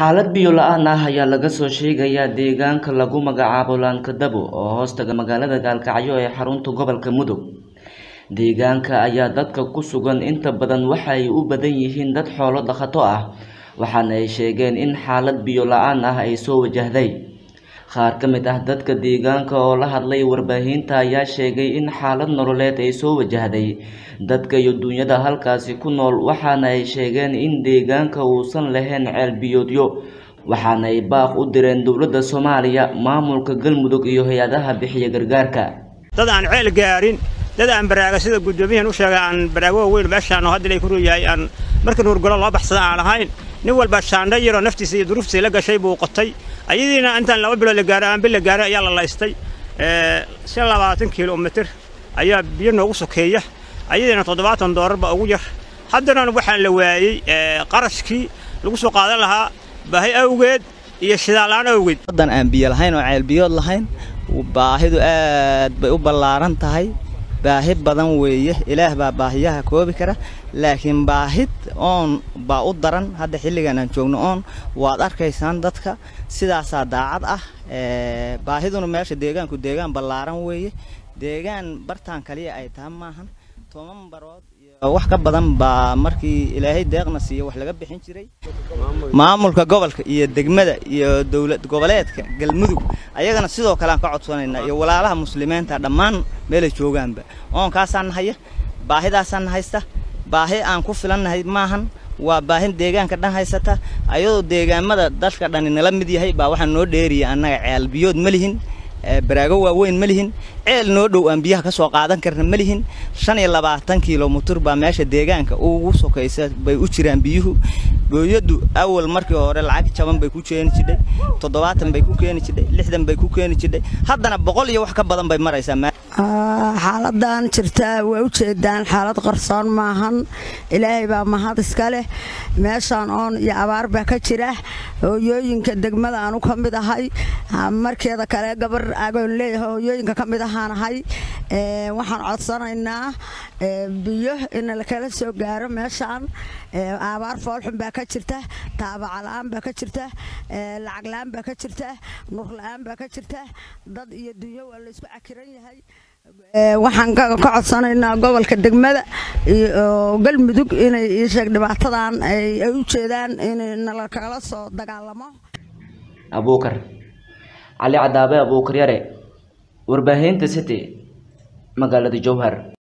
Xaalad biyo la'aan ah ayaa laga soo sheegayaa deegaanka lagu magacaabo Laankadabo oo hoostaga magaalada Gaalkacyo ee xarunta gobolka Mudug. Deegaanka ayaa dadka ku sugan inta badan waxa ay u badan yihiin dad xoolo dhaqato ah, waxaana ay sheegeen in xaalad biyo la'aan ah ay soo wajahday. Qaar ka mid ah dadka deegaanka oo la hadlay warbaahinta ayaa sheegay in xaalad nololeed ay soo wajahday dadka iyo dunyada halkaasi ku nool waxaana ay sheegeen in deegaanka uusan lahayn ceel biyoodyo waxaana ay baaq u direen dowladda Soomaaliya, maamulka Galmudug iyo hay'adaha bixiya gargaarka. dad aan ceel gaarin dad aan baraaga sida guddoomiyahan u sheegay aan baraago weyn meeshaan oo hadda ilay ku yahay aan marka nuurgalo loo baxsada aan ahayn nin walba shaandha yaroo naftiisa iyo duruuftiisa la gashay buu qotay ayadiina intaan laba bilood la gaaray aan bil la gaaray ayaa la laystay shan labaatan kiiloomitir ayaa biyo noogu sokeeya ayadiina toddobaatan doolarba ugu yar haddana waxaan la waayey qarashkii lagu soo qaadan lahaa baahi awgeed iyo shidaalaan awgeed waddan aan biyo lahayn oo ceel biyood lahayn baahidu aad bay u ballaaran tahay baahi badan weeye ilaah baa baahiyaha koobi kara laakiin baahid oon baa u daran hadda xilligan aan joogno oon waad arkaysaan dadka sidaasaa daacad ah baahiduna meesha deegaanku deegaan ballaaran weeye deegaan bartaan kaliya ay tahay maahan toban barood wax ka badan baa markii ilaahay deeqna siiyo wax laga bixin jiray maamulka gobolka iyo degmada iyo dowlad goboleedka galmudug ayagana sidoo kale aan ka codsanaynaa iyo walaalaha muslimiinta dhammaan meelay joogaanba oonkaasaan nahaya baahidaasaan haysta baahi aan ku filannahay maahan waa baahin deegaanka dhan haysata ayadoo deegaamada dadka dhani nala mid yahay baa waxaa noo dheeriya annaga ceel biyood ma lihin baraago waaweyn ma lihin ceel noo dhow aan biyaha ka soo qaadan karna ma lihin shan iyo labaatan kilomitir baa meesha deegaanka ugu sokaysa bay u jiraan biyuhu booyadu awal markii hore lacag jaban bay ku keeni jidhay toddobaatan bay ku keeni jidhay lixdan bay ku keeni jidhay haddana boqol iyo wax ka badan bay maraysaa xaaladan jirtaa waa ujeedaan xaalad qarsoon maahan ilaahay baa mahad iska leh meeshaan oon iyo abaar baa ka jira hooyooyinka degmada aanu ka mid ahay markeeda kale gabar agoon leeyahay hooyooyinka ka mid ahaan ahay waxaan codsanaynaa biyo in lakala soo gaaro meeshaan abaar foolxun baa ka jirta taabaca la-aan baa ka jirta lacag la-aan baa ka jirta nur la-aan baa ka jirta dad iyo dunyo waa laysku cakiran yahay waxaan ka codsanaynaa gobolka degmada iyo galmudug inay iisheeg dhibaatadan ay u jeedaan in nalakala soo dagaalamo abuukar cali cadaabe abuukar yare warbaahinta city magaalada jowhar